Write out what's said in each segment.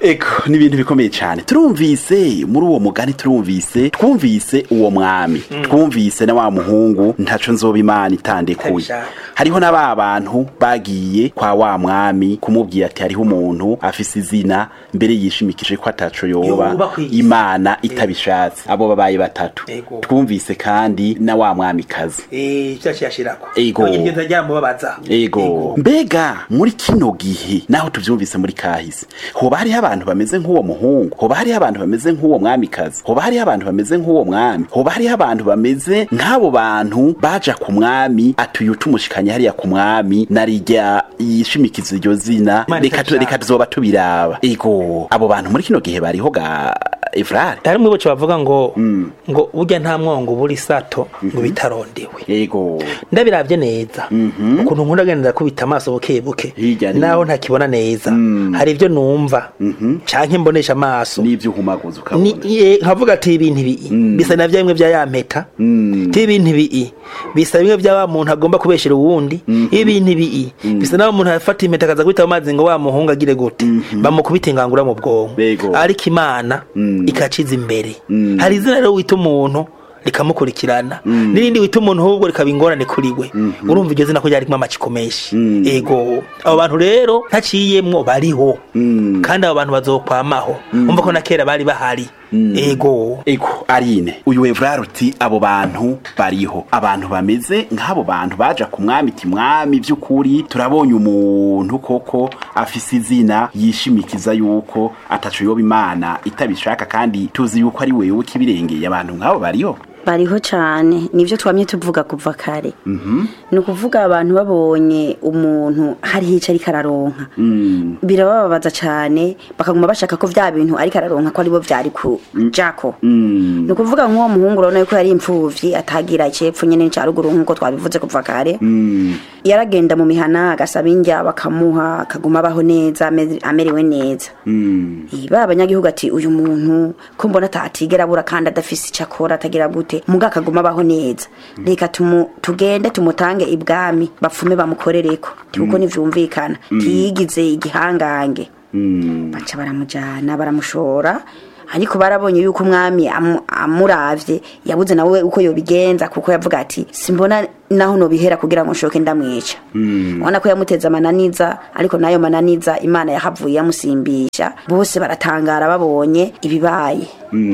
eko ni ibintu bikomeye cyane turumvise muri uwo mugani turumvise twumvise uwo mwami twumvise na wa muhungu ntaco nzoba imana itandekuye Itabishaka. hariho na ba bantu bagiye kwa wa mwami kumubwira ati hariho umuntu afise izina mbere yishimikije ko ataco yoba Yoba kw'isi. imana itabishatse abo babaye batatu Ego. twumvise kandi na wa mwamikazi eh cyaciye ashirako Ego. iryo ryamubabaza ego mbega muri kino gihe naho tuvyumvise muri kahise hoba hariho abantu bameze nk'uwo muhungu hoba hariho abantu bameze nk'uwo mwamikazi hoba hariho abantu bameze nk'uwo mwami hoba hariho abantu bameze nk'abo bantu baja ku mwami atuye tumushikanye hariya ku mwami narirya yishimikiza iryo zina Imana reka tu- itabishaka. reka tuzoba tubiraba ego abo bantu muri kino gihe bariho ga Evrare hari mwe boce bavuga ngo ngo burya nta mwongo buri sato ngo bitarondewe ego ndabiravye neza ukuntu nkunda agenda kubita amaso buke buke Hirya ni- naho ntakibona neza hari ivyo numva canke mbonesha amaso n'ivyo uhumaguza ni ukabona ye- nkavuga ati ibintu bii bisa na vya bimwe vya ya mpeta ti ibintu bii bisa bimwe vya wa muntu agomba kubeshera uwundi ibintu bii bisa na wa muntu afata impeta akaza kubita mu mazi ngo wa muhungu agire gute bamukubita ingangura mu bwonko Bego. ariko imana ikaciza imbere hari izina rero wita umuntu rikamukurikirana n'irindi wita umuntu ahubwo rikaba ingorane kuri we urumva iryo zina ko ryarimo amaciko menshi ego abo bantu rero ntaciyemwo bariho kandi abo bantu bazokwamaho umva ko na kera bari bahari ego Eko Arine uyu Evrard uti abo bantu bariho abantu bameze nk'abo bantu baja ku mwami iti mwami vy'ukuri turabonye umuntu koko afise izina yishimikiza yuko ataco yoba imana itabishaka kandi tuzi yuko ari wewe kibirengeye abantu nk'abo bariho bariho cyane nibyo twamye tuvuga kuva kare ni ukuvuga abantu babonye umuntu hari hica ariko araronka birabababaza cyane bakaguma bashaka ko bya bintu ariko araronka ko aribo byari kujako ni ukuvuga nk'uwo muhungu urabona yuko yari imfuvyi atagira icepfo nyene cya ruguru nk'uko twabivuze kuva kare yaragenda mu mihana agasaba indya bakamuha akaguma abaho neza ame- amerewe neza Eh, ba abanyagihugu ati uyu muntu ko mbona atatigera abura kandi adafise icyo akora atagira gute muga akaguma abaho neza reka tumu- tugende tumutange ibwami bapfume bamukorereko kuko ntivyumvikana tiyigize igihangange baca baramujana baramushora ariko barabonye yuko umwami amu- amuravye yabuze nawe uko yobigenza kuko yavuga ati simbona naho nobihera kugira ngo nshoke ndamwica ubona ko yamuteze amananiza ariko nayo mananiza imana yahavuye yamusimbisha bose baratangara babonye ibibaye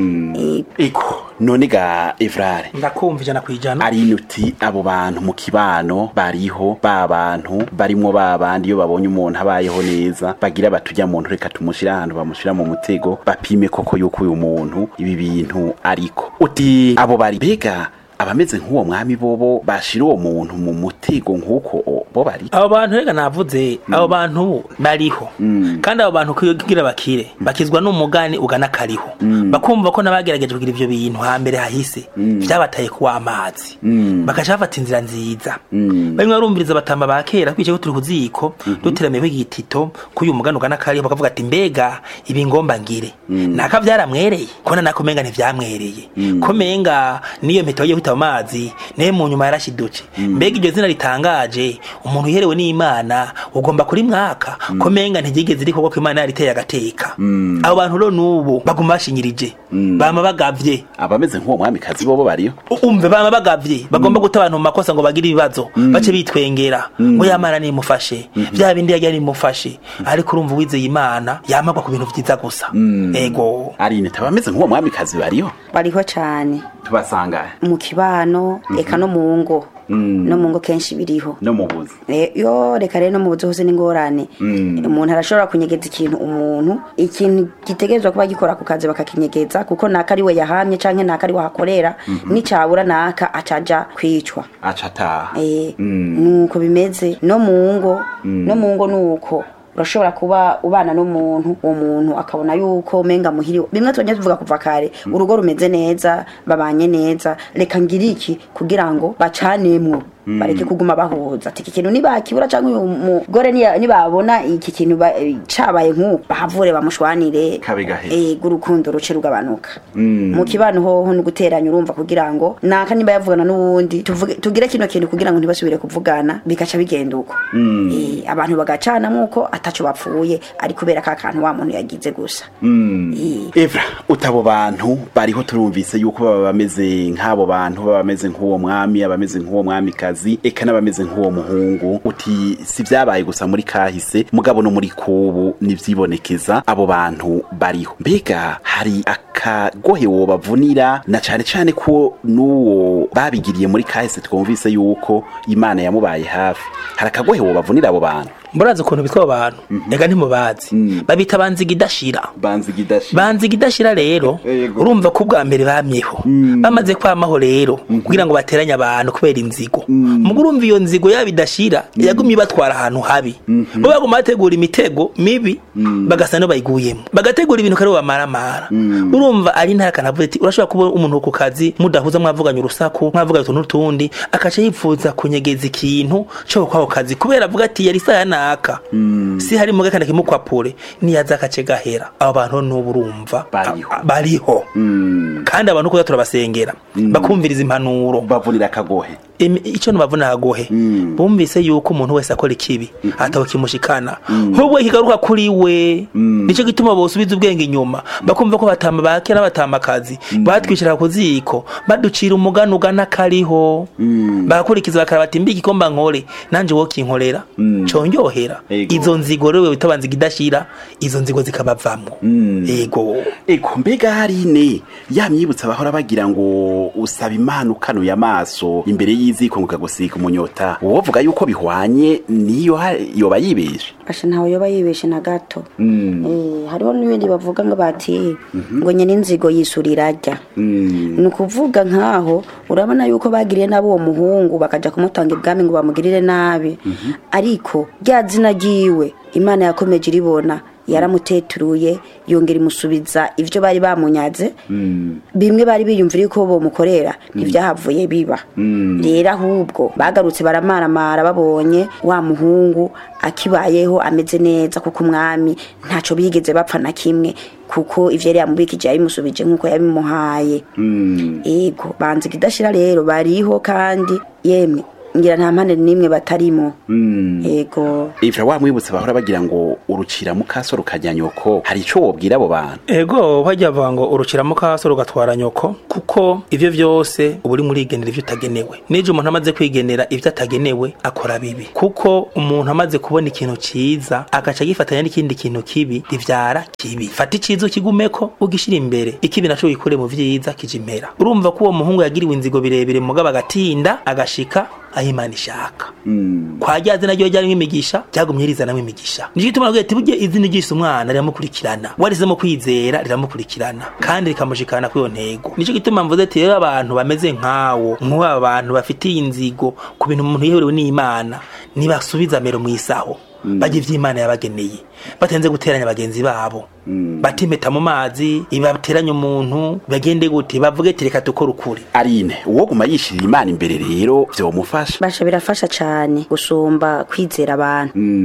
Eh, Eko none ga Evrard ndakumva ijana ku ijana Arine uti abo bantu mu kibano bariho ba bantu barimwo ba bandi iyo babonye umuntu abayeho neza bagira batujya muntu reka tumushira ahantu bamushira mu mutego bapime koko yuko uyu muntu ibi bintu ariko uti abo bari bega abameze nk'uwo mwami bobo bashira uwo muntu mu mutego nk'uko o- bo bari abo bantu reka navuze abo bantu bariho kandi abo bantu kugira bakire bakizwa n'umugani ugana kariho bakumva ko n'abagerageje kugira ivyo bintu hambere hahise vyabataye kuwa amazi bakaca bafata inzira nziza bamwe barumviriza batamba ba kera twicaye ko turi ku ziko duteramiyeho igitito k'uyu mugani ugana kariho bakavuga ati mbega ibi ngomba ngire naka vyaramwereye kona nako menga ntivyamwereye ko menga niyo mpeta wagiye kwita mu mazi naye mu nyuma yarashidutse mbega iryo zina ritangaje umuntu uherewe n'imana ugomba kuri mwaka ko menga ntigigeze riko ko imana yariteye agateka abo bantu rero n'ubu baguma bashinyirije bama bagavye abameze nk'uwo mwamikazi bobo bariho U- umve bama bagavye bagomba guta abantu mu makosa ngo bagire ibibazo bace bitwengera ngo yamana nimufashe vya bindi yagira nimufashe ariko urumva uwizeye imana yamagwa ku bintu vyiza gusa ego Arine tabameze nk'uwo mwamikazi bariho bariho cyane tubasanga mu kibano eka no mu ngo no mu ngo kenshi biriho no mu buzi Eh, yo reka rero no mu buzi hose n'ingorane umuntu arashobora kunyegeza ikintu umuntu ikintu gitegerezwa kuba gikora ku kazi bakakinyegeza kuko naka ari we yahamye canke naka ari wahakorera nicabura naka acaja kwicwa aca ataha Eh, nuko bimeze no mu ngo no mu ngo nuko urashobora kuba ubana n'umuntu uwo muntu akabona yuko umenga muhiriwe bimwe tujya tuvuga kuva kare urugo rumeze neza babanye neza reka ngire iki kugira ngo bacanemwo bareke kuguma bahuza ati iki kintu nibakibura cyangwa uyu mugore niya- nibabona iki kintu ba- eh, cabaye nk'uko bahavure bamushwanire Kabe gahera. ego urukundo ruce rugabanuka mu kibano hoho ni guteranya urumva kugira ngo naka niba yavugana n'uwundi tuvuge- tugire kino kintu kugira ngo ntibasubire kuvugana bikaca bigenda uko Eh, abantu bagacana nk'uko ataco bapfuye ari kubera ka kantu wa muntu yagize gusa Eh, Evra utabo bantu bariho turumvise yuko baba bameze nk'abo bantu baba bameze nk'uwo mwami abameze nk'uwo mwamikazi eka n'abameze nk'uwo muhungu uti si vyabaye gusa muri kahise mugabo no muri kubu nivyibonekeza abo bantu bariho mbega hari akagohe wobavunira na cane cane ko n'uwo babigiriye muri kahise twumvise yuko imana yamubaye hafi hari akagohe wobavunira abo bantu murazi ukuntu bitwa abo bantu ega ntimubazi babita banziga idashira banzi gidashi banziga idashira rero Yego. urumva ko ubwa mbere bamyeho bamaze kwamaho rero kugira ngo bateranye abantu kubera inzigo mugo urumva iyo nzigo yaba idashira yagumye ibatwara ahantu habi bo baguma bategura imitego mibi bagasa n'abayiguyemo bagategura ibintu kare bamaramara urumva ari ntara kanavuga ati urashobora kuba umuntu ku kazi mudahuza mwavuganye urusaku mwavuganye utuntu n'utundi akaca yipfuza kunyegeza ikintu cyo kwako kazi kubera avuga ati yari saya naka si hari muga kandi kimukwapure niyaza akace gahera abo bantu n'ubu urumva Bariho. a- bariho kandi abantu kuza turabasengera bakumviriza impanuro bavunira akagohe Emi- ico nubavuna agohe bumvise yuko umuntu wese akora ikibi ataho kimushikana ahubwo kigaruka kuri we nico gituma bosubiza ubwenge inyuma bakumva ko batama bakera batamakazi batwishira ku ziko baducira umugani ugana kariho bagakurikiza bakaraba ati mbi igikomba nkore nanje wo kinkorera conyohera Ego. izo nzigo rero bitabanziga idashira izo nzigo zikabavamwo ego Eko mbega hari ne yamyibutsa bahora bagira ngo usaba imana ukanuye amaso imbere y'iziko ngo ukagusika umunyota wovuga yuko bihwanye niyo ha- yoba yibeshe asha ntawe yoba yibeshe na gato Eh, hariho n'ibindi bavuga ngo bati ngo nyine inzigo yisurira ajya ni ukuvuga nk'aho urabona yuko bagiriye nabi uwo muhungu bakajya kumutanga ibwami ngo bamugirire nabi ariko rya zina ryiwe imana yakomeje iribona yaramuteturuye yongera imusubiza ibyo bari bamunyaze bimwe bari biyumvira ko bomukorera ntibyahavuye biba rero ahubwo bagarutse baramaramara babonye wa muhungu akibayeho ameze neza kuko umwami ntacyo bigeze bapfa na kimwe kuko ivyo yari yamubikije yabimusubije nk'uko yabimuhaye ego banziga idashira rero bariho kandi yemwe ngira nta mpande n'imwe batarimo ego Ivra wamwibutsa bahora bagira ngo urucira mukaso rukajya nyoko hari ico wobwira abo bantu ego hajya bavuga ngo urukira mu kaso rugatwara nyoko kuko ivyo vyose uba uri murigenera ivyo utagenewe nije umuntu amaze kwigenera ivyo atagenewe akora bibi kuko umuntu amaze kubona ikintu ciza agaca gifatanya n'ikindi kintu kibi rivyara kibi fata iciza ukigumeko ugishira imbere ikibi naco wikure mu vyiza kija impera urumva ko uwo muhungu yagiriwe inzigo birebire mugabo agatinda agashika aho imana ishaka kwa rya zina ryo ryarimwo imigisha ryagumye rizanamwo imigisha nicyo gituma navuga ati burya izina ryise umwana riramukurikirana warizemo kwizera riramukurikirana kandi rikamushikana kuri iyo ntego nicyo gituma mvuze ati rero abantu bameze nkawo nk'aba bantu bafitiye inzigo ku bintu umuntu yeherewe n'imana nibasubiza amero mu isaho bajya ivy'imana yabageneye batenze guteranya bagenzi babo batimeta mu mazi ibateranya umuntu bagende gute bavuge ati reka dukore ukuri arine uwo guma yishirira imana imbere rero vyomufasha basha birafasha cyane gusumba kwizera abantu